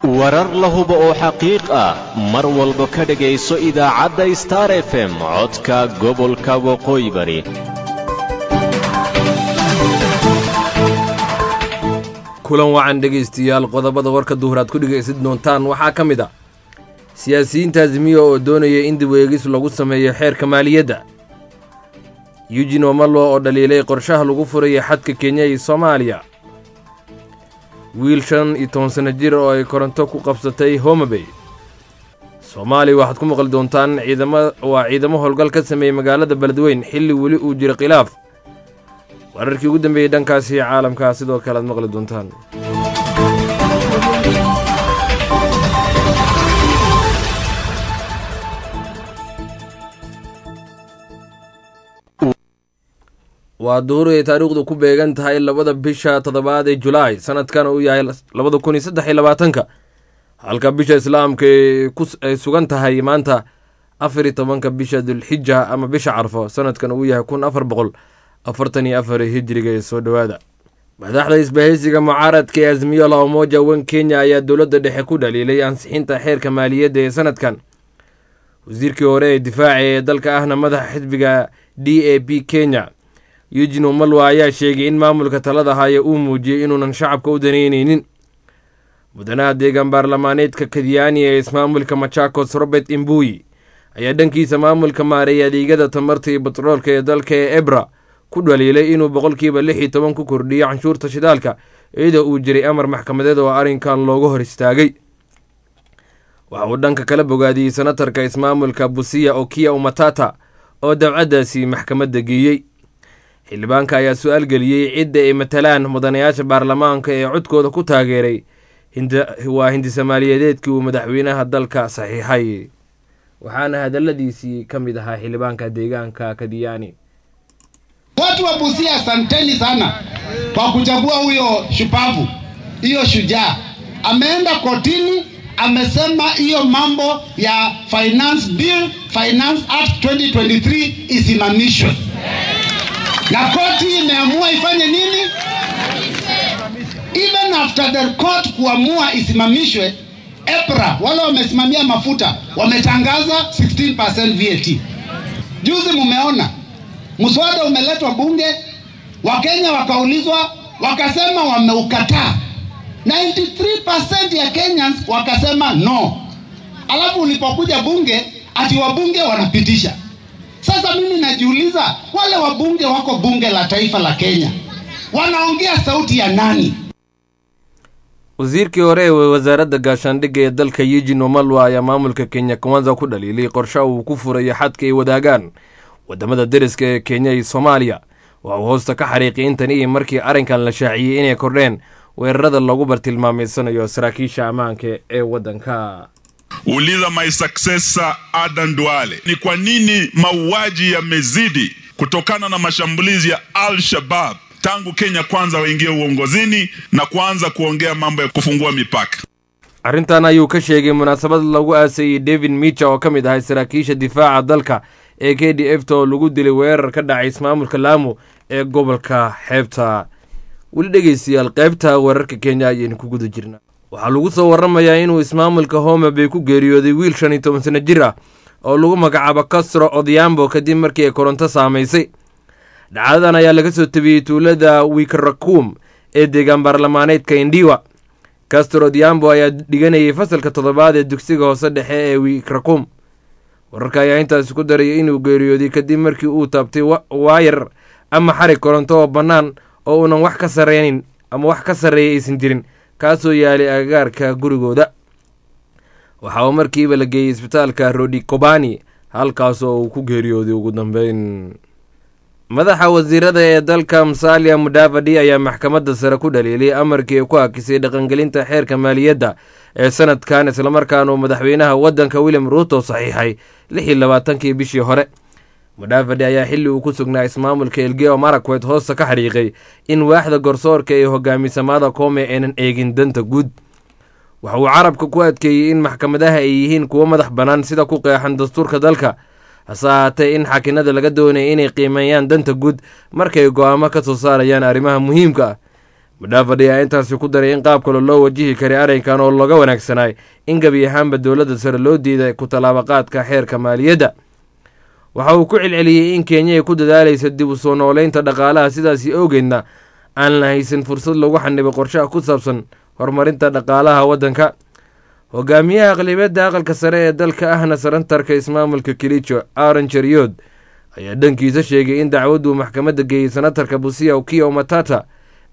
warar la hubo oo xaqiiq ah mar walba ka dhegayso idaacadda star f m codka gobolka waqooyi bari kulan wacan dhegaystayaal qodobada warka duhur aad ku dhegaysan doontaan waxaa ka mid a siyaasiyiinta azmiya oo doonaya in dibweegis lagu sameeyo xeerka maaliyadda eugin omalo oo dhaliilay qorshaha lagu furaya xadka kenya iyo soomaaliya wiil shan iyo toban sanno jir oo ay koronto ku qabsatay homabay soomaaliya waxaad ku maqli doontaan ciidama waa ciidamo howlgal ka sameeyey magaalada beledweyn xilli weli uu jiro khilaaf wararkii ugu dambeeyey dhankaasi caalamkaa sidoo kale aad maqli doontaan waa duhur ay taariikhdu ku beegan tahay labada bisha toddobaad ee julaay sanadkan uu yahay labada kun iyo saddex iyo labaatanka halka bisha islaamka ay sugan tahay maanta afar iyo tobanka bisha dulxija ama bisha carfo sanadkan uu yahay kun afar boqol afartan iyo afar hijriga ee soo dhowaada madaxda isbahaysiga mucaaradka ee azmiyo la umoja wan kenya ayaa dowladda dhexe ku dhaliilay ansixinta xeerka maaliyadda ee sanadkan wasiirkii hore ee difaaca ee dalka ahna madaxa xisbiga d a b kenya eugin omalwa ayaa sheegay in maamulka talada haya uu muujiyey inuunan shacabka u danaynaynin mudanaha deegaan baarlamaaneedka kadyaani ee ismaamulka machakos robert imbuyi ayaa dhankiisa maamulka maareeyay adeegyada tamarta iyo batroolka ee dalka ee ebra ku dhaliilay inuu boqolkiiba lix iyo toban ku kordhiyo canshuurta shidaalka iyadoo uu jiray amar maxkamadeed oo arrinkan looga hor istaagay waxa uu dhanka kala bogaadiyey senatarka ismaamulka busiya okiya umatata oo dabcaddaasi maxkamadda geeyey xildhibaanka ayaa su-aal geliyey cidda ay matalaan mudanayaasha baarlamaanka ee codkooda ku taageeray waa hindisamaaliyadeedkii uu madaxweynaha dalka saxiixay waxaana hadaladiisii ka mid ahaa xildhibaanka deegaanka kadiyaani Watu wa Busia, asanteni sana kwa kuchagua huyo shupavu, hiyo shujaa. Ameenda kotini, amesema hiyo mambo ya finance bill, finance act 2023 isimamishwe, na koti imeamua ifanye nini? Even after the court kuamua isimamishwe, EPRA wale wamesimamia mafuta wametangaza 16% VAT. Juzi mumeona mswada umeletwa bunge, Wakenya wakaulizwa, wakasema wameukataa. 93% ya Kenyans wakasema no. Alafu ulipokuja bunge, ati wabunge wanapitisha. Sasa mimi najiuliza, wale wabunge wako bunge la taifa la Kenya wanaongea sauti ya nani? wasiirkii hore ee wasaaradda gaashaandhigga ee dalka eugin omalwa ayaa maamulka kenya kwanza ku dhaliilay qorsha uu ku furayo xadka ay wadaagaan wadamada deriska ee kenya iyo soomaaliya waxa uu hoosta ka xariiqay intan iyo markii arrinkan la shaaciyey inay kordheen weerarada lagu bartilmaameysanayo saraakiisha ammaanka ee waddanka uliza my successor Adan Duale, ni kwa nini mauaji yamezidi kutokana na mashambulizi ya Al-Shabab tangu Kenya kwanza waingie uongozini na kuanza kuongea mambo ya kufungua mipaka. arrintan ayuu ka sheegay munaasabad lagu aasayey david micha oo ka mid ahay saraakiisha difaaca dalka ee k d f ta oo lagu dilay weerar ka dhacay ismaamulka laamo ee gobolka xeebta weli dhegeystayaal qaybta weerarka kenya ayaynu ku guda jirnaa waxaa lagu soo waramayaa inuu ismaamulka homabay ku geeriyooday wiil shan iyo toban sanno jir ah oo lagu magacaabo castro odhiambo kadib markii ay koronto saamaysay dhacdadan ayaa laga soo tabiyey tuulada wikarakum ee deegaan baarlamaaneedka indiwa castro odhiambo ayaa dhiganayay fasalka toddobaad ee dugsiga hoose dhexe ee wikrakum wararka ayaa intaasi ku daraya inuu geeriyooday kadib markii uu taabtay waayar ama xarig koronto oo bannaan oo uunan wax ka sareynin ama wax ka sarreeya aysan jirin kaasoo yaalay agagaarka gurigooda waxa uu markiiba la geeyey isbitaalka rodi kobani halkaas oo uu ku geeriyooday ugu dambeyn madaxa wasiirada ee dalka musalia mudavadi ayaa maxkamadda sare ku dhaliilay amarkii ay ku hakisay dhaqangelinta xeerka maaliyadda ee sanadkan islamarkaana uu madaxweynaha waddanka william ruuto saxiixay lix iyo labaatankii bishii hore mudavadi ayaa xilli uu ku sugnaa ismaamulka elgeo marakwet hoosta ka xariiqay in waaxda garsoorka ee hogaamisamada koome aynan eegin danta guud waxa uu carabka ku adkeeyey in maxkamadaha ay yihiin kuwo madax bannaan sida ku qeexan dastuurka dalka hase ahaatee in xakinada laga doonaya inay qiimeeyaan danta guud markay go-aamo ka soo saarayaan arrimaha muhiimka ah madhaafadhi ayaa intaasi ku daray in qaab kale loo wajihi karay arrinkan oo looga wanaagsanaay in gebi ahaanba dowladda sare loo diiday ku tallaabaqaadka xeerka maaliyadda waxa uu ku celceliyey in kenya ay ku dadaalaysa dib u soo nooleynta dhaqaalaha sidaasi awgeedna aan la haysan fursad lagu xanibay qorshaha ku saabsan horumarinta dhaqaalaha waddanka hogaamiyaha aqlibiyadda aqalka sare ee dalka ahna sarantarka ismaamulka kilijo aaron jeriyood ayaa dhankiisa sheegay in dacwaddu maxkamadda geeyey senatarka busia ukia matata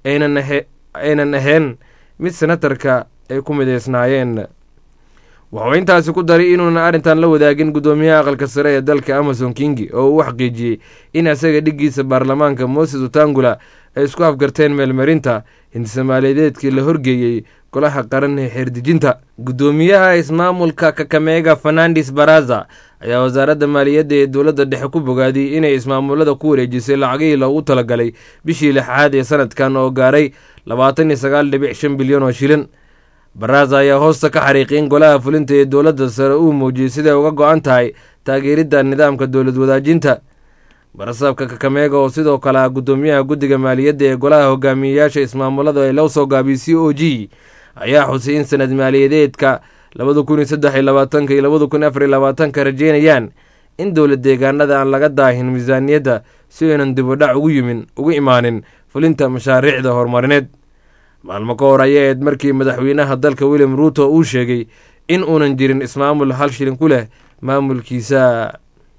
aynan ahayn mid senatarka ay ku midaysnaayeen wuxuu intaasi ku daray inuunan arrintan la wadaagin guddoomiyaha aqalka sare ee dalka amason kingi oo uu xaqiijiyey in isaga dhiggiisa baarlamaanka moses utangula ay isku afgarteen meelmarinta hintisamaaliyadeedkii la horgeeyey golaha qaran ee xeerdejinta guddoomiyaha ismaamulka kakameega fernandes baraza ayaa wasaaradda maaliyadda ee dowladda dhexe ku bogaadiyey inay ismaamulada ku wareejisay lacagihii loogu talagalay bishii lixaad ee sanadkan oo gaaray labaatan iyo sagaal dhibic shan bilyan oo shilin baraza ayaa hoosta ka xariiqay in golaha fulinta ee dowladda sare uu muujiyey siday uga go-an tahay taageeridda nidaamka dowlad wadaajinta barasaabka kakameega oo sidoo kale ah guddoomiyaha guddiga maaliyadda ee golaha hogaamiyeyaasha ismaamulada ee loo soo gaabiyey c o g ayaa xusay in sanad maaliyadeedka labada kun iyo saddex iyo labaatanka iyo labada kun afar iyo labaatanka rajeynayaan in dowlad deegaanada aan laga daahin miisaaniyadda si aynan dibudhac ugu yimin ugu imaanin fulinta mashaariicda horumarineed maalmo ka hor ayay ahayd markii madaxweynaha dalka william ruuto uu sheegay in uunan jirin ismaamul hal shilin ku leh maamulkiisa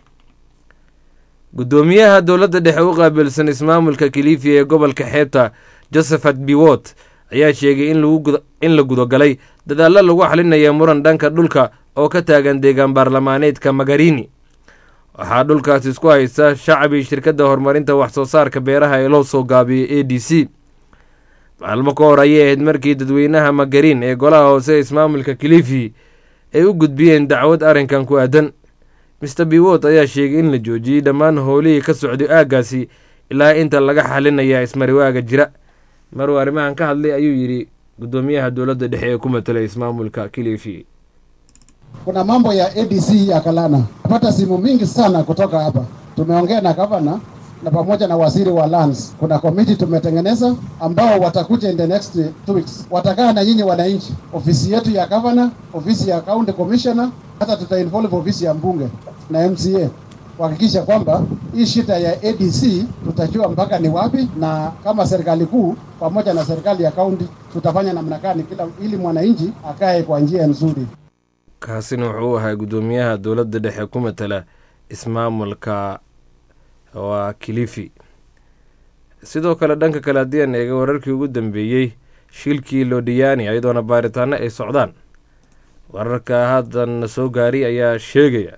guddoomiyaha dowladda dhexe u qaabilsan ismaamulka kilifi ee gobolka xeebta josephat biwot ayaa sheegay in la gudagalay dadaallo lagu xalinaya muran dhanka dhulka oo ka taagan deegaan baarlamaaneedka magarini waxaa dhulkaas isku haysta shacbi shirkadda horumarinta wax soo saarka beeraha ee loo soo gaabiyey a d c maalmo ka hor ayay ahayd markii dadweynaha magarin ee golaha hoose ismaamulka kilifi ay u gudbiyeen dacwad arrinkan ku aadan mister biwot ayaa sheegay in la joojiyey dhammaan howlihii ka socday aaggaasi ilaa inta laga xalinaya ismariwaaga jira maruu arrimahan ka hadlay ayuu yidhi guddoomiyaha dowladda dhexe ee ku matelay ismaamulka kilifi kuna mambo ya ADC ya Kalana. Napata simu mingi sana kutoka hapa. Tumeongea na gavana na pamoja na waziri wa lands. Kuna komiti tumetengeneza ambao watakuja in the next two weeks, watakaa na nyinyi wananchi, ofisi yetu ya gavana, ofisi ya county commissioner, hata tutainvolve ofisi ya mbunge na MCA kuhakikisha kwamba hii shida ya ADC tutajua mpaka ni wapi, na kama serikali kuu pamoja na serikali ya kaunti tutafanya namna gani kila ili mwananchi akae kwa njia nzuri. kaasina wuxuu ahaa guddoomiyaha dowladda dhexe ku matala ismaamulka waa kilifi sidoo kale dhanka kale haddii aan eega wararkii ugu dambeeyey shilkii lodiyani iyadoona baaritaano ay socdaan wararka haddan soo gaari ayaa sheegaya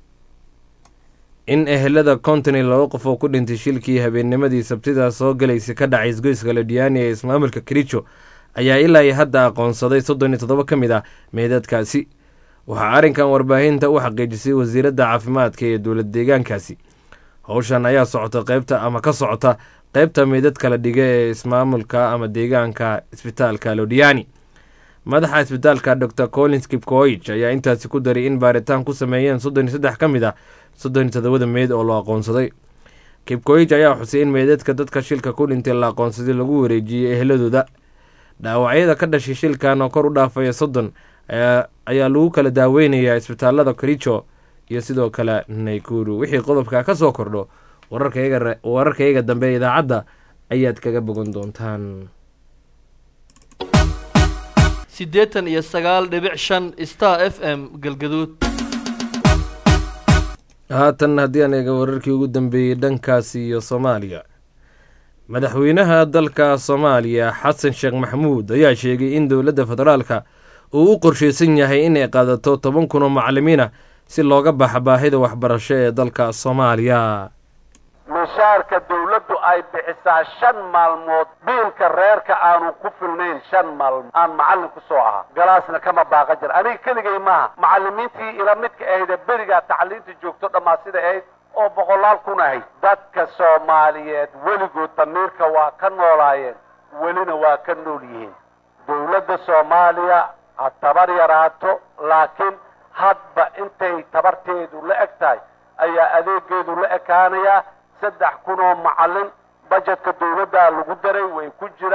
in ehelada konton iyo laba qof oo ku dhintay shilkii habeennimadii sabtida soo galaysa ka dhacay isgoyska lodiyani ee ismaamulka kericho ayaa ilaa iyo hadda aqoonsaday soddon iyo toddoba ka mid ah meedadkaasi waxaa arrinkan warbaahinta u xaqiijisay wasiiradda caafimaadka ee dowlad deegaankaasi howshan ayaa socota qeybta ama ka socota qeybta meydad kala dhiga ee ismaamulka ama deegaanka isbitaalka lodiyani madaxa isbitaalka dor collins kipkoich ayaa intaasi ku daray in baaritaan ku sameeyeen soddon iyo saddex ka mid ah soddon iyo toddobada meyd oo la aqoonsaday kipkoich ayaa xusay in meydadka dadka shilka ku dhintay la aqoonsaday lagu wareejiyey eheladooda dhaawacyada ka dhashay shilkan oo kor u dhaafaya soddon ayaa lagu kala daaweynayaa isbitaalada kericho iyo sidoo kale naykuru wixii qodobka ka soo kordho wararkayaga dambe ee idaacadda ayaad kaga bogan doontaan siddeetan iyo sagaal dhibic shan star f m galgaduud haatan haddii aan eega wararkii ugu dambeeyey dhankaasi iyo soomaaliya madaxweynaha dalka soomaaliya xasan sheekh maxamuud ayaa sheegay in dowladda federaalka uu u qorshaysan yahay inay qaadato toban kun oo macalimiina si looga baxa baahida waxbarasho ee dalka soomaaliya mishaarka dawladdu ay bixisaa shan maalmood biilka reerka aanu ku filnayn shan maalmood aan macallin ku soo ahaa galaasna kama baaqa jir aniga keligay maaha macallimiintii ila midka ahayde berigaa tacliinta joogto dhammaa sida ahayd oo boqolaal kun ahayd dadka soomaaliyeed weligood damiirka waa ka noolaayeen welina waa ka nool yihiin dawladda soomaaliya ha tabar yaraato laakiin hadba intay tabarteedu la eg tahay ayaa adeegeedu la ekaanayaa saddex kun oo macallin bajetka dawladdaa lagu daray way ku jiraan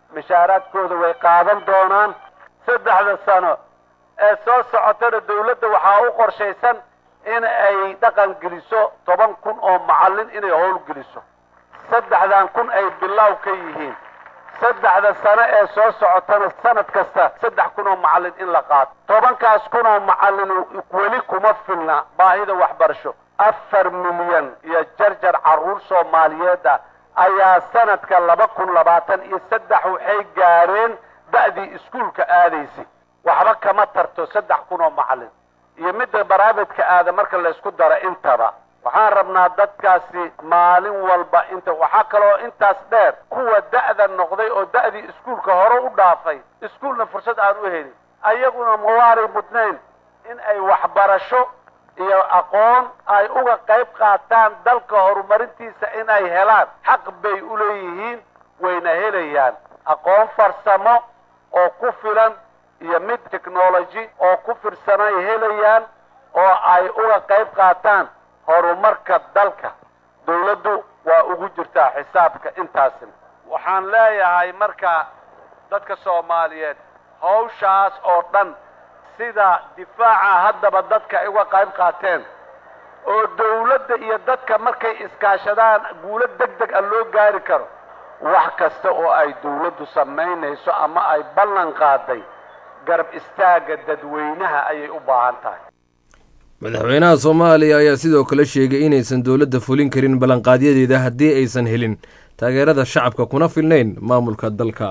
mishaaraadkooda way qaadan doonaan saddexda sano ee soo socotana dawladda waxaa u qorshaysan in ay dhaqan geliso toban kun oo macallin inay howl geliso saddexdan kun ay bilaaw ka yihiin saddexda sano ee soo socotana sanad kasta saddex kun oo macallin in la qaato tobankaas kun oo macallin weli kuma filna baahida waxbarasho afar milyan iyo jarjar carruur soomaaliyeed ah ayaa sanadka laba kun labaatan iyo saddex waxay gaareen da'dii iskuulka aadaysay waxba kama tarto saddex kun oo macallin iyo midda baraabidka aada marka laysku daro intaba waxaan rabnaa dadkaasi maalin walba inta waxaa kaloo intaas dheer kuwa da'da noqday oo da'dii iskuulka hore u dhaafay iskuulna fursad aan u helin ayaguna mawaanay mudnayn in ay waxbarasho iyo aqoon ay uga qayb qaataan dalka horumarintiisa in ay helaan xaq bay u leeyihiin wayna helayaan aqoon farsamo oo ku filan iyo mid technology oo ku firsanay helayaan oo ay uga qayb qaataan horumarka dalka dawladdu waa ugu jirtaa xisaabka intaasina waxaan leeyahay marka dadka soomaaliyeed hawshaas oo dhan sida difaaca haddaba dadka ay uga qayb qaateen oo dawladda iyo dadka markay iskaashadaan guulo deg deg a loo gaari karo wax kasta oo ay dawladdu samaynayso ama ay ballan qaaday garab istaagga dadweynaha ayay u baahan tahay madaxweynaha soomaaliya ayaa sidoo kale sheegay inaysan dowladda fulin karin ballanqaadyadeeda haddii aysan helin taageerada shacabka kuna filnayn maamulka dalka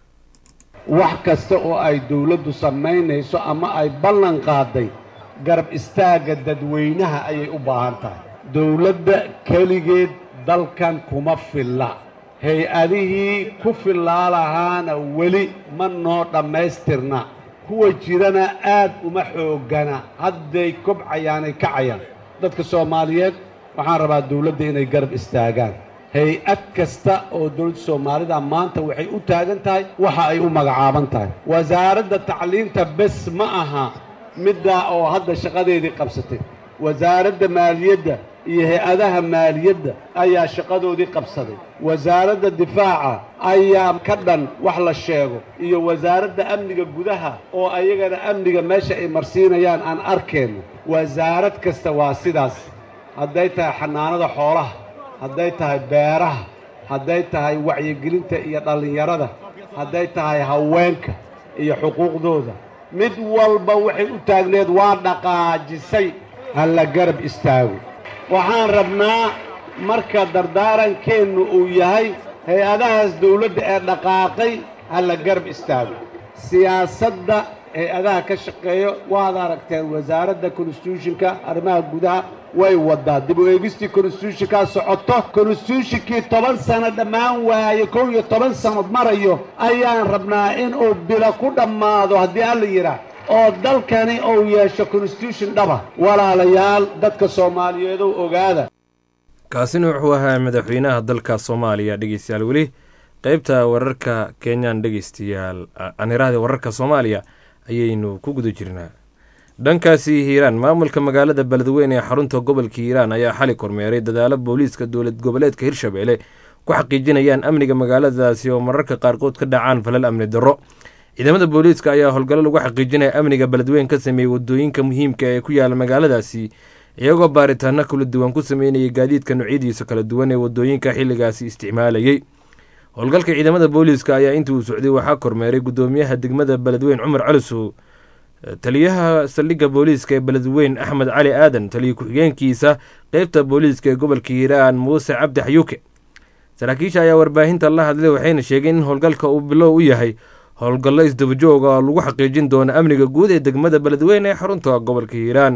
wax kasta oo ay dawladdu samaynayso ama ay ballan qaaday garab istaagga dadweynaha ayay u baahan tahay dawladda keligeed dalkan kuma filla hay-adihii ku fillaa lahaana weli ma noo dhammaystirna kuwa jirana aad uma xooggana hadday kobcayaanay kacayaan dadka soomaaliyeed waxaan rabaa dawladda inay garab istaagaan hay-ad kasta oo dawladda soomaalida maanta waxay u taagan tahay waxa ay u magacaaban tahay wasaaradda tacliinta bes ma aha middaa oo hadda shaqadeedii qabsatay wasaaradda maaliyadda iyo hay-adaha maaliyadda ayaa shaqadoodii qabsaday wasaaradda difaaca ayaa ka dhan wax la sheego iyo wasaaradda amniga gudaha oo ayagana amniga meesha ay marsiinayaan aan arkeenno wasaarad kasta waa sidaas hadday tahay xanaanada xoolaha hadday tahay beeraha hadday tahay wacyigelinta iyo dhallinyarada hadday tahay haweenka iyo xuquuqdooda mid walba waxay u taagneed waa dhaqaajisay ha la garab istaago waxaan rabnaa marka dardaarankeennu uu yahay hay-adahaas dawladda ee dhaqaaqay ha la garab istaago siyaasadda hay-adaha ka shaqeeyo waad aragteen wasaaradda konstituushonka arrimaha gudaha way waddaa dib u eegistii konstituushonkaa socoto konstituushonkii toban sano dhammaan waaye kow iyo toban sannood marayo ayaan rabnaa inuu bilo ku dhammaado haddii alla yidhaah oo dalkani uu yeesho constitution dhaba walaalayaal dadka soomaaliyeedow ogaada kaasina wuxuu ahaa madaxweynaha dalka soomaaliya dhegeystayaal weli qeybta wararka kenyan dhegeystayaal anirahda wararka soomaaliya ayaynu ku guda jirnaa dhankaasi hiiraan maamulka magaalada beledweyne ee xarunta gobolka hiiraan ayaa xali kormeeray dadaalo booliiska dowlad goboleedka hirshabelle ku xaqiijinayaan amniga magaaladaasi oo mararka qaarkood ka dhacaan falal amni darro ciidamada booliiska ayaa howlgallo lagu xaqiijinaya amniga beledweyn ka sameeyey wadooyinka muhiimka ee ku yaala magaaladaasi iyagoo baaritaano kala duwan ku sameynayay gaadiidka noocyadiisa kala duwan ee wadooyinka xilligaasi isticmaalayey howlgalka ciidamada booliiska ayaa intii uu socday waxaa kormeeray gudoomiyaha degmada beledweyn cumar calisow taliyaha saldhigga booliiska ee beledweyn axmed cali aadan taliya ku-xigeenkiisa qeybta booliiska ee gobolka hiiraan muuse cabdi xayuuke saraakiisha ayaa warbaahinta la hadlay waxayna sheegeen in howlgalka uu bilow u yahay howlgallo isdabajooga oo lagu xaqiijin doono amniga guud ee degmada beledweyne ee xarunta gobolka hiiraan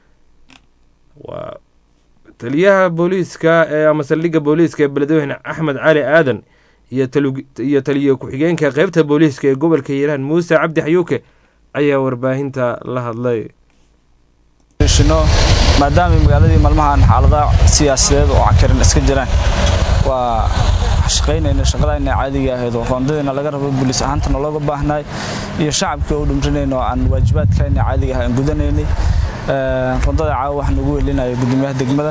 waa taliyaha booliiska ee ama saldhigga booliiska ee beledweyne axmed cali aadan iyo taliya ku-xigeenka qeybta booliiska ee gobolka hiiraan muuse cabdi xayuuke ayaa warbaahinta la hadlay maadaama magaaladii maalmahan xaaladaha siyaasadeed oo cakarin iska jiraan waa shaqaynayna shaqadayna caadiga ahayd oo roondadayna laga rabo booliis ahaantana looga baahnaay iyo shacabka u dhimrinayna oo aan waajibaadkayna caadiga ah aan gudanaynay roondada caawa waxaa nagu welinaya gudoomiyaha degmada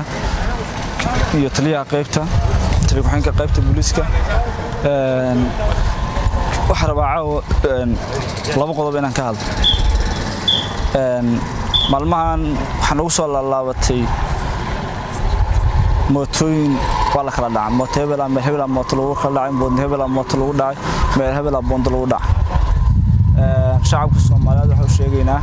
iyo taliyaha qaybta taliya ku-xigeenka qaybta booliiska waxaa rabaa caawa laba qodob inaan ka hadlo maalmahan waxaan ugu soo laalaabatay mootooyin waa la kala dhaca mooto hebela meel hebela mooto lagu kala dhacay boond hebela mooto lagu dhacay meel hebela boondo lagu dhacay shacabka soomaaliyeed waxaan u sheegaynaa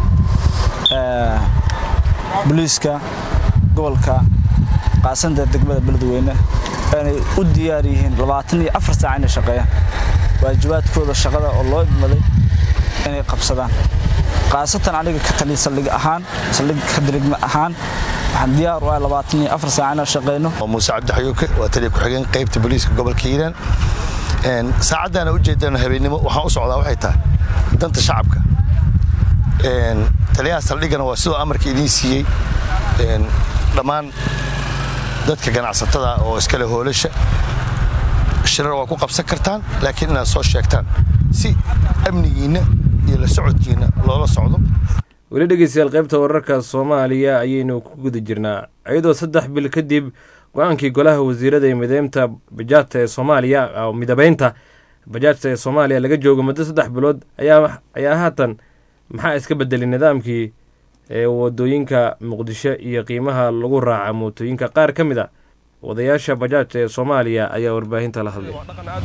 booliiska gobolka qaasanta degmada beledweyne inay u diyaar yihiin labaatan iyo afar saac inay shaqeeyaan waajibaadkooda shaqada oo loo idmaday inay qabsadaan khaasatan aniga ka tali saldhig ahaan saldhig ka dirigma ahaan waxaan diyaar u ah labaatan iyo afar saac inaan shaqeyno muuse cabdi xayuuke waa taliya ku-xigeen qaybta booliiska gobolka hiiraan saacaddaana u jeedana habeennimo waxaan u socdaa waxay tahay danta shacabka taliyaha saldhigana waa sidoo amarka idiin siiyey dhammaan dadka ganacsatada oo iskale hoolasha shirar waa ku qabsan kartaan laakiin inaad soo sheegtaan si amnigiinna iyo la socodkiinna loola socdo weli dhegeystayaal qaybta wararka soomaaliya ayaynu ku guda jirnaa iyadoo saddex bil kadib go-aankii golaha wasiirada ee mideynta bajaajta ee soomaaliya midabeynta bajaajta ee soomaaliya laga joogo muddo saddex bilood ayaa haatan maxaa iska bedelay nidaamkii ee wadooyinka muqdisho iyo qiimaha lagu raaca mootooyinka qaar ka mid a wadayaasha bajaajta ee soomaaliya ayaa warbaahinta la hadlay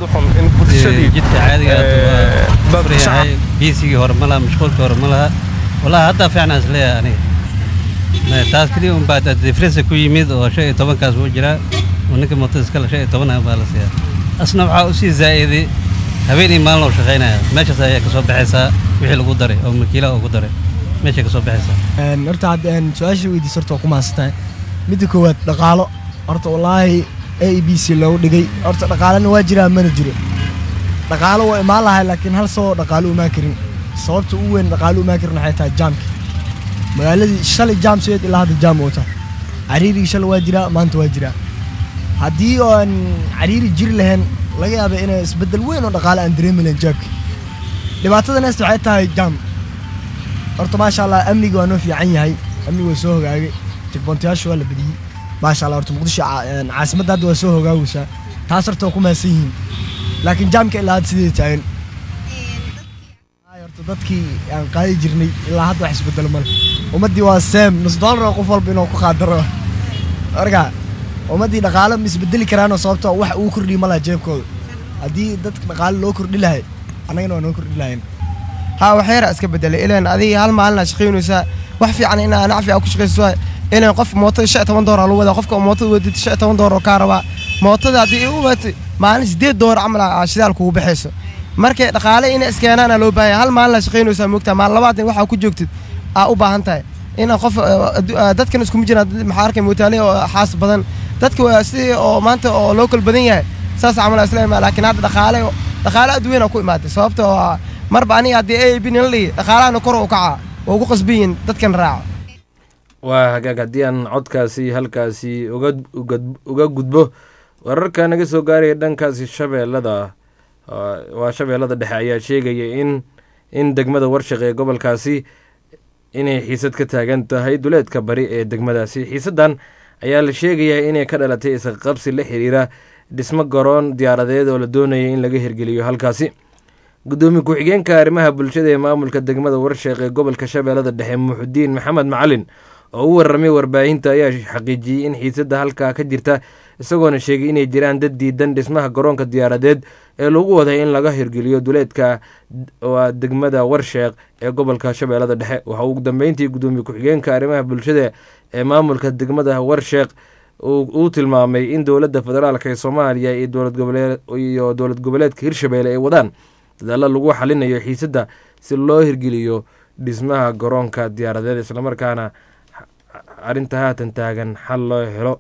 jidka caadiga yahay biisigii hore ma laha mashquulkii hore ma laha wallahi haddaa fiicnaan isleeyahay aniga taas keliya un baa difrensa ku yimid oo shan iyo tobankaas wuu jiraa oo ninka mootada iskale shan iyo toban baa la siiyaa asna waxaa u sii zaa'iday habeen iyo maalin oo shaqaynaya meeshaas ayaa ka soo baxaysaa wixii lagu daray oo makiilaha ugu daray meeshay ka soo baxaysaa horta hadda su-aasha weydiis horta waa ku mahadsantahay midda koowaad dhaqaalo horta wallaahi a b c loogu dhigay horta dhaqaalena waa jiraa mana jiro dhaqaalo waa imaan lahay laakiin hal saboo dhaqaalo umaan karin sababta ugu weyn dhaqaalo umaan karin waxay tahay jaamka magaaladii shalay jaam sideed ilaa hadda jaam oota cariirigii shalay waa jiraa maanta waa jiraa haddii aan cariiri jiri lahayn laga yaaba inay isbeddel weyn oo dhaqaale aan dareemi lahayn jaamka dhibaatada neesta waxay tahay jaam horta maasha allah amniga waa noo fiican yahay amniga waa soo hogaagay jagboontayaasha waa la badiyey maasha allah horta muqdisho caasimadda hadda waa soo hogaagaysaa taas horta waa ku mahadsan yihiin laakiin jaamka ilaa hadda sideeda taagan horta dadkii aan qaadi jirnay ilaa hadda wax isbedelo male ummaddii waa seem nus doolar qof walba inuu ku qaadaro marka ummaddii dhaqaale ma isbedeli karaanoo sababtoo wax uu kordhiyi ma laha jeebkooda haddii dadka dhaqaale loo kordhi lahay annagana waa noo kordhi lahayn haa waxyara iska bedelay ilaan adiga hal maalin aad shaqaynaysaa wax fiican inaa nacfi aa ku shaqayso ilaan qof mootada shan iyo toban doolar lagu wadaa qofka mootada wadid shan iyo toban doolar oo kaa rabaa mootada haddii u waatay maalin sideed doolar camal aa shidaal kugu baxayso markay dhaqaale inay iskeenaana loo baahan yahay hal maalin aad shaqaynaysaa moogtaa maalin labaatan waxaa ku joogtid aa u baahan tahay ina qof dadkan iskuma jiraan maxaa arkay mootaale oo xaas badan dadka waa sidii oo maanta oo loo kala badan yahay saas camal islaama laakiin hadda dhaqaale dhaqaale aad weyn aa ku imaaday sababta oo marba aniga haddii a b nala dhihi dhaqaalahana kor u kacaa waa ugu qasbiyin dadkan raaca waa hagaag haddii aan codkaasi halkaasi uga gudbo wararka naga soo gaaraya dhankaasi shabeellada waa shabeellada dhexe ayaa sheegaya in in degmada warshaq ee gobolkaasi inay xiisad ka taagan tahay duleedka bari ee degmadaasi xiisaddan ayaa la sheegayaa inay ka dhalatay isqabsi la xiriira dhismo garoon diyaaradeed oo la doonayay in laga hirgeliyo halkaasi gudoomiye ku-xigeenka arrimaha bulshada ee maamulka degmada warsheeq ee gobolka shabeellada dhexe muxudiin maxamed macalin oo u warramay warbaahinta ayaa xaqiijiyey in xiisadda halkaa ka jirta isagoona sheegay inay jiraan dad diidan dhismaha garoonka diyaaradeed ee lagu waday in laga hirgeliyo duleedka waa degmada warsheeq ee gobolka shabeellada dhexe waxa ugu dambeyntii gudoomiye ku-xigeenka arrimaha bulshada ee maamulka degmada warsheeq uu tilmaamay in dowladda federaalk ee soomaaliya iyo dowlad goboleedka hirshabeelle ay wadaan dadaalla lagu xalinayo xiisadda si loo hirgeliyo dhismaha garoonka diyaaradeed islamarkaana arrinta haatan taagan xal loo helo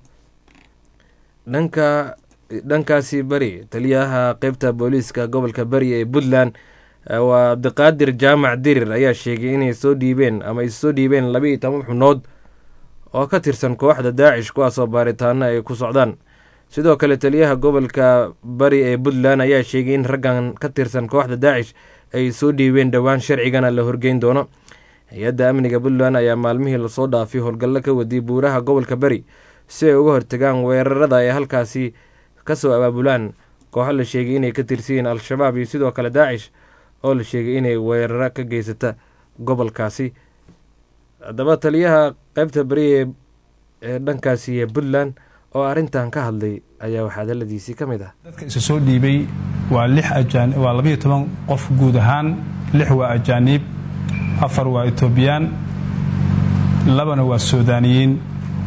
dhanka dhankaasi beri taliyaha qeybta booliiska gobolka beri ee puntland waa abdiqaadir jaamac dirir ayaa sheegay inay soo dhiibeen ama ay soo dhiibeen laba iyo toban xubnood oo ka tirsan kooxda daacish kuwaasoo baaritaano ay ku socdaan sidoo kale taliyaha gobolka bari ee puntland ayaa sheegay in raggan ka tirsan kooxda daacish ay soo dhiibeen dhowaan sharcigana la horgeyn doono hay-adda amniga puntland ayaa maalmihii lasoo dhaafay howlgallo ka wadiyay buuraha gobolka beri si ay uga hortagaan weerarada ay halkaasi kasoo abaabulaan kooxo la sheegay inay ka tirsiyiin al-shabaab iyo sidoo kale daacish oo la sheegay inay weeraro ka geysata gobolkaasi haddaba taliyaha qeybta beriye ee dhankaasi ee puntland oo arrintan ka hadlay ayaa waxaa hadaladiisii ka mid ah dadka isu soo dhiibay waa lix ajaan waa labayo toban qof guud ahaan lix waa ajaaniib afar waa etoobiyaan labana waa suudaaniyiin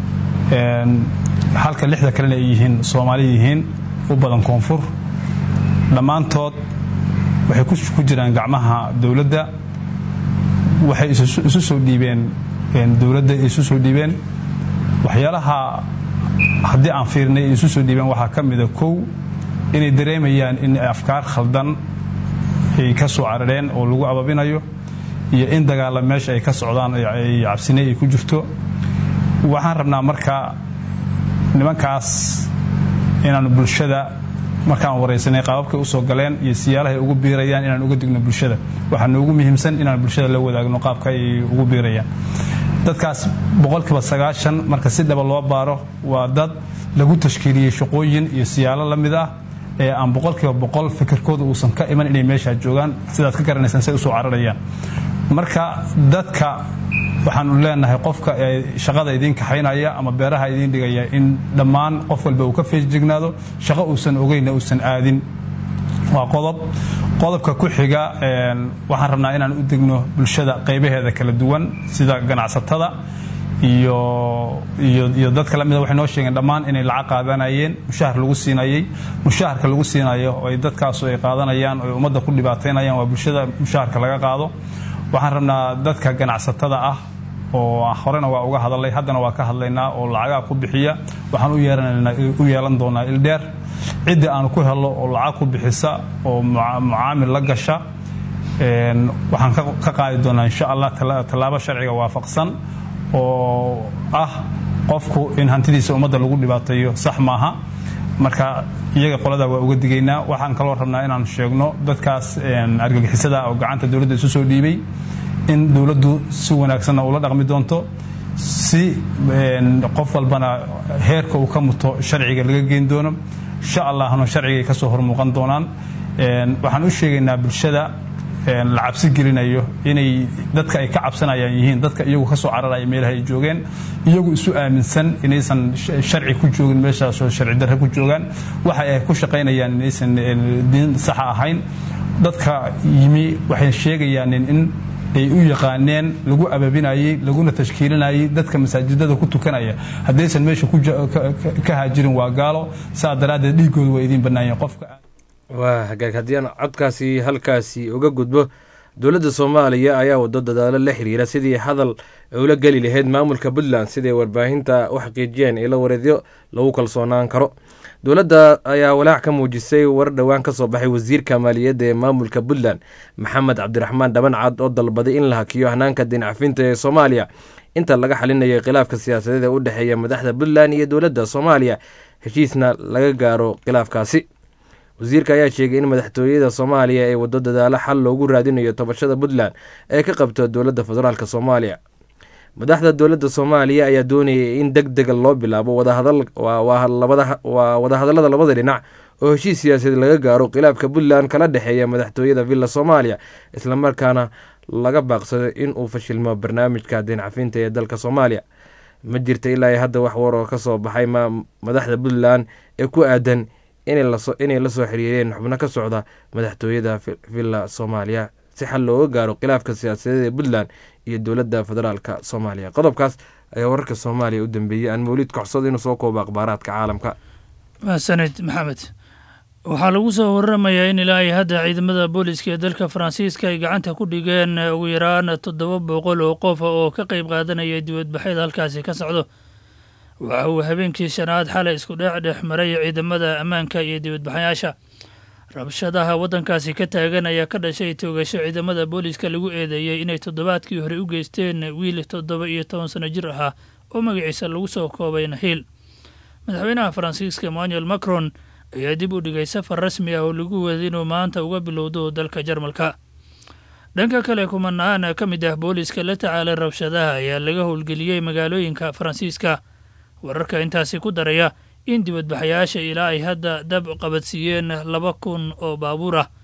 halka lixda kalena ay yihiin soomaali yihiin u badan koonfur dhammaantood waxay ku jiraan gacmaha dowladda waxay isu soo dhiibeen dowladda isu soo dhiibeen waxyaalaha haddii aan fiirnay ay isu soo dhiibeen waxaa ka mida kow inay dareemayaan in afkaar khaldan ay ka soo carareen oo lagu ababinayo iyo in dagaalla meesha ay ka socdaan ay cabsinay ay ku jirto waxaan rabnaa marka nimankaas inaanu bulshada markaan waraysanay qaababkay u soo galeen iyo siyaalahay ugu biirayaan inaan uga digno bulshada waxaa noogu muhiimsan inaan bulshada la wadaagno qaabka ay ugu biirayaan dadkaas boqolkiiba sagaashan marka si dhaba loo baaro waa dad lagu tashkiiliyey shaqooyin iyo siyaalo la mid ah ee aan boqolkiiba boqol fikirkooda uusan ka iman inay meeshaa joogaan sidaad ka garanaysaan say usoo cararayaan marka dadka waxaanu leenahay qofka shaqada idiin kaxaynaya ama beeraha idiin dhigaya in dhammaan qof walba uu ka feejignaado shaqo uusan ogeynna uusan aadin waa qodob qodobka ku xiga waxaan rabnaa inaan u degno bulshada qaybaheeda kala duwan sida ganacsatada iyo dadka lamida waxay noo sheegeen dhammaan inay lacag qaadanayeen mushahar lagu siinayey mushaharka lagu siinayo oo ay dadkaasu ay qaadanayaan oo ay ummadda ku dhibaataynayaan waa bulshada mushaharka laga qaado waxaan rabnaa dadka ganacsatada ah oo horena waa uga hadalay haddana waa ka hadlaynaa oo lacagaa ku bixiya waxaan u yeelan doonaa ildheer ciddii aanu ku helo oo lacag ku bixisa oo mucaamil la gasha waxaan ka qaadi doonaa insha allah tallaabo sharciga waafaqsan oo ah qofku in hantidiisa ummadda lagu dhibaateeyo sax maaha marka iyaga qolada waa uga digaynaa waxaan kaloo rabnaa inaan sheegno dadkaas argagixisada oo gacanta dowladda isu soo dhiibay in dowladdu si wanaagsanna ula dhaqmi doonto si qof walbana heerka uu ka muto sharciga laga geyn doono insha allahna sharcigay ka soo hormuuqan doonaan waxaan u sheegaynaa bulshada la cabsi gelinayo inay dadka ay ka cabsanayaan yihiin dadka iyagu ka soo cararaya meelaha ay joogeen iyagu isu aaminsan inaysan sharci ku joogin meeshaasoo sharci darre ku joogaan waxa ay ku shaqaynayaan inaysan diin saxa ahayn dadka yimi waxay sheegayaan in ay u yaqaaneen lagu ababinayey laguna tashkiilinayey dadka masaajidada ku tukanaya haddaysan meesha ka haajirin waa gaalo saa daraaddeed dhiigooda waa idiin bannaanyeen qofka waa hagaag haddii aan codkaasi halkaasi uga gudbo dowladda soomaaliya ayaa wado dadaalo la xiriira sidii hadal ula geli lahayd maamulka puntland siday warbaahinta u xaqiijiyeen ilo wareedyo lagu kalsoonaan karo dowladda ayaa walaac ka muujisay war dhowaan ka soo baxay wasiirka maaliyadda ee maamulka puntland maxamed cabdiraxmaan dhabancad oo dalbaday in la hakiyo hanaanka dincafinta ee soomaaliya inta laga xalinayay khilaafka siyaasadeed ee u dhexeeya madaxda puntland iyo dowladda soomaaliya heshiisna laga gaaro khilaafkaasi wasiirka ayaa sheegay in madaxtooyada soomaaliya ee wado dadaalo xal loogu raadinayo tobashada puntland ee ka qabto dowladda federaalk soomaaliya madaxda dowladda soomaaliya ayaa doonayay in deg dega loo bilaabo waa wadahadallada labada dhinac oo heshiis siyaasadeed laga gaaro khilaafka puntland kala dhexeeya madaxtooyada villa soomaaliya islamarkaana laga baaqsado in uu fashilmo barnaamijka deencafinta ee dalka soomaaliya ma jirta ilaa hadda wax war oo ka soo baxay madaxda puntland ee ku aadan inay la soo xiriireen xubno ka socda madaxtooyada villa soomaaliya si xal looga gaaro khilaafka siyaasadeed ee puntland iyo dowladda federaalka soomaaliya qodobkaas ayaa wararka soomaaliya u dambeeyey aan mawlid kocsado inuu soo koobo akhbaaraadka caalamka mahadsanid maxamed waxaa lagu soo waramayaa in ilaa ay hadda ciidamada booliska ee dalka faransiiska ay gacanta ku dhigeen ugu yaraan toddoba boqol oo qof oo ka qayb qaadanaya dibadbaxyada halkaasi ka socdo waxa uu habeenkii shanaad xalay isku dheex dhex maray ciidamada ammaanka iyo dibadbaxayaasha rabshadaha waddankaasi ka taagan ayaa ka dhashay toogasho ciidamada booliiska lagu eedeeyey inay toddobaadkii hore u geysteen wiil toddoba iyo toban sano jir ahaa oo magaciisa lagu soo koobay nahiil madaxweynaha faransiiska emmanuel macron ayaa dib u dhigay safar rasmi ah oo lagu waday inuu maanta uga bilowdo dalka jarmalka dhanka kale kumanaan ka mid ah booliiska la tacaalay rabshadaha ayaa laga howlgeliyey magaalooyinka faransiiska wararka intaasi ku daraya in dibadbaxayaasha ilaa ay hadda dab qabadsiiyeen laba kun oo baabuur ah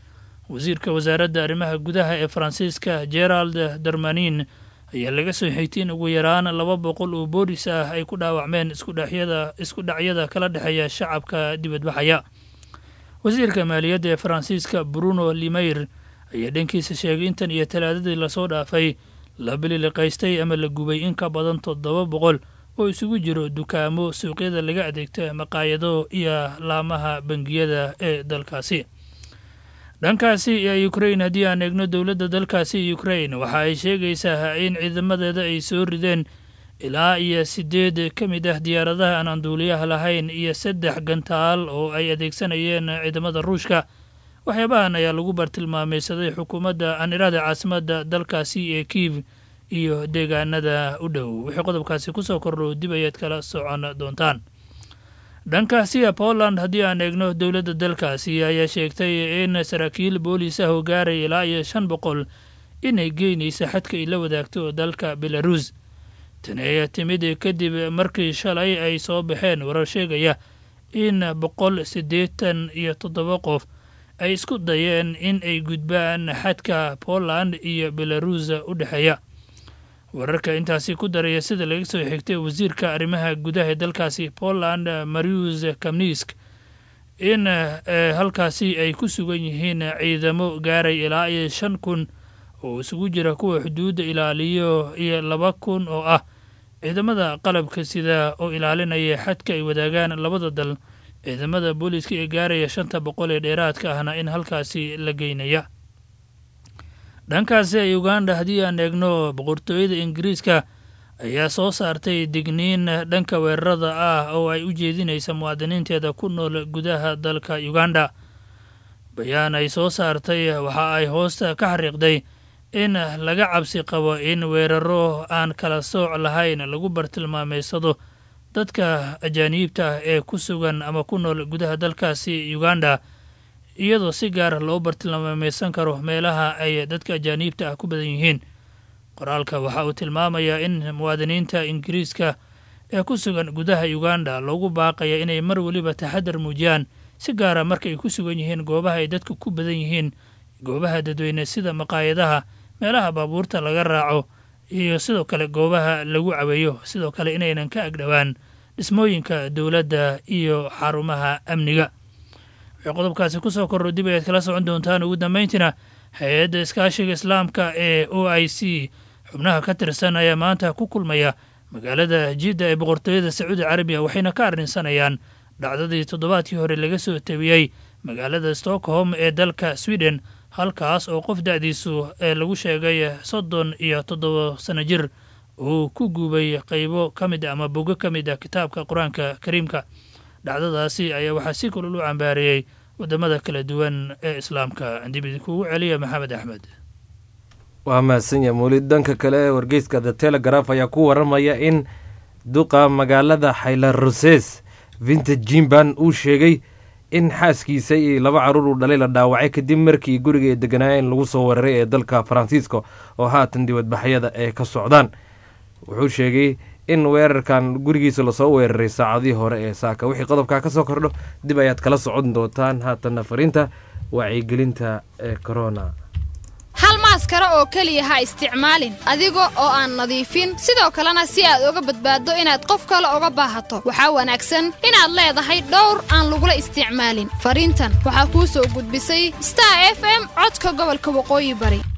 wasiirka wasaaradda arrimaha gudaha ee faransiiska gerald darmanin ayaa laga soo xigtay in ugu yaraan laba boqol oo boolis ah ay ku dhaawacmeen iskudhaxyada isku dhacyada kala dhexeeya shacabka dibadbaxaya wasiirka maaliyadda ee faransiiska bruno limayr ayaa dhankiisa sheegay intan iyo talaadadii lasoo dhaafay la bililiqaystay ama la gubay in ka badan toddoba boqol oo isugu jiro dukaamo suuqyada laga adeegto maqaayado iyo laamaha bangiyada ee dalkaasi dhankaasi ee ukrain haddii aan eegno dowladda dalkaasi ukrain waxa ay sheegaysaa in ciidamadeeda ay soo rideen ilaa iyo siddeed ka mid ah diyaaradaha aan anduuliyaha lahayn iyo saddex gantaal oo ay adeegsanayeen ciidamada ruushka waxyaabahan ayaa lagu bartilmaamaysaday xukuumadda anirada caasimadda dalkaasi ee kiiv iyo deegaanada u dhow wixii qodobkaasi kusoo kordho dib ayaad kala socon doontaan dhankaasiya poland haddii aan eegno dowladda dalkaasi ayaa sheegtay in saraakiil boolis ah oo gaaraya ilaa iyo shan boqol inay geynaysa xadka ay la wadaagto dalka belaruus tani ayaa timid kadib markii shalay ay soo baxeen warar sheegaya in boqol siddeetan iyo toddoba qof ay isku dayeen in ay gudbaan xadka poland iyo belaruus u dhexeeya wararka intaasi ku daraya sida laga soo xigtay wasiirka arrimaha gudaha ee dalkaasi poland marius kamnisk in halkaasi ay ku sugan yihiin ciidamo gaaray ilaa iyo shan kun oo isugu jira kuwa xuduudda ilaaliyo iyo laba kun oo ah ciidamada qalabka sida oo ilaalinaya xadka ay wadaagaan labada dal ciidamada booliiska ee gaaraya shanta boqol ee dheeraadka ahna in halkaasi la geynaya dhankaasi uganda haddii aan eegno boqortooyada ingiriiska ayaa soo saartay digniin dhanka weerarada ah oo ay u jeedinaysa muwaadiniinteeda ku nool gudaha dalka uganda bayaan ay soo saartay waxa ay hoosta ka xariiqday in laga cabsi qabo in weeraro aan kala sooc lahayn lagu bartilmaameysado dadka ajaaniibta ah ee ku sugan ama ku nool gudaha dalkaasi uganda iyadoo si gaara loo bartilmaameysan karo meelaha ay dadka ajaaniibta ah ku badan yihiin qoraalka waxa uu tilmaamayaa in muwaadiniinta ingiriiska ee ku sugan gudaha uganda loogu baaqaya inay mar weliba taxadar muujiyaan si gaara marka ay ku sugan yihiin goobaha ay dadka ku badan yihiin goobaha dadweyne sida maqaayadaha meelaha baabuurta laga raaco iyo sidoo kale goobaha lagu caweeyo sidoo kale inaynan ka agdhowaan dhismooyinka dowladda iyo xarumaha amniga waxay qodobkaasi kusoo korro dib ayaad kala socon doontaan ugu dambayntiina hay-adda iskaashiga islaamka ee o i c xubnaha ka tirsan ayaa maanta ku kulmaya magaalada jidda ee boqortooyada sacuudi carabiya waxayna ka arrinsanayaan dhacdadii toddobaadkii hore laga soo tabiyey magaalada stockholm ee dalka sweden halkaas oo qof da-diisu ee lagu sheegay soddon iyo toddoba sano jir uu ku guubay qaybo ka mid a ama bogo ka mid ah kitaabka qur-aanka kariimka dhacdadaasi ayaa waxaa si kulul u cambaareeyey waddamada kala duwan ee islaamka dib idinkuugu celiya maxamed axmed waa mahadsanya muulid dhanka kale wargeyska the telegraf ayaa ku waramaya in duqa magaalada xaylaroses vintage jimban uu sheegay in xaaskiisa iyo laba caruur uu dhalay la dhaawacay kadib markii guriga ee deganaayeen lagu soo weeraray ee dalka faransiisko oo haatan dibadbaxyada ay ka socdaan wuxuu sheegay in weerarkan gurigiisa lasoo weeraray saacadihii hore ee saaka wixii qodobkaa ka soo kordho dib ayaad kala socon doontaan haatanna fariinta wacyigelinta ee corona hal maaskara oo keliya ha isticmaalin adiga oo aan nadiifin sidoo kalena si aad uga badbaaddo inaad qof kale uga baahato waxaa wanaagsan inaad leedahay dhowr aan lagula isticmaalin fariintan waxaa kuu soo gudbisay star f m codka gobolka waqooyi bari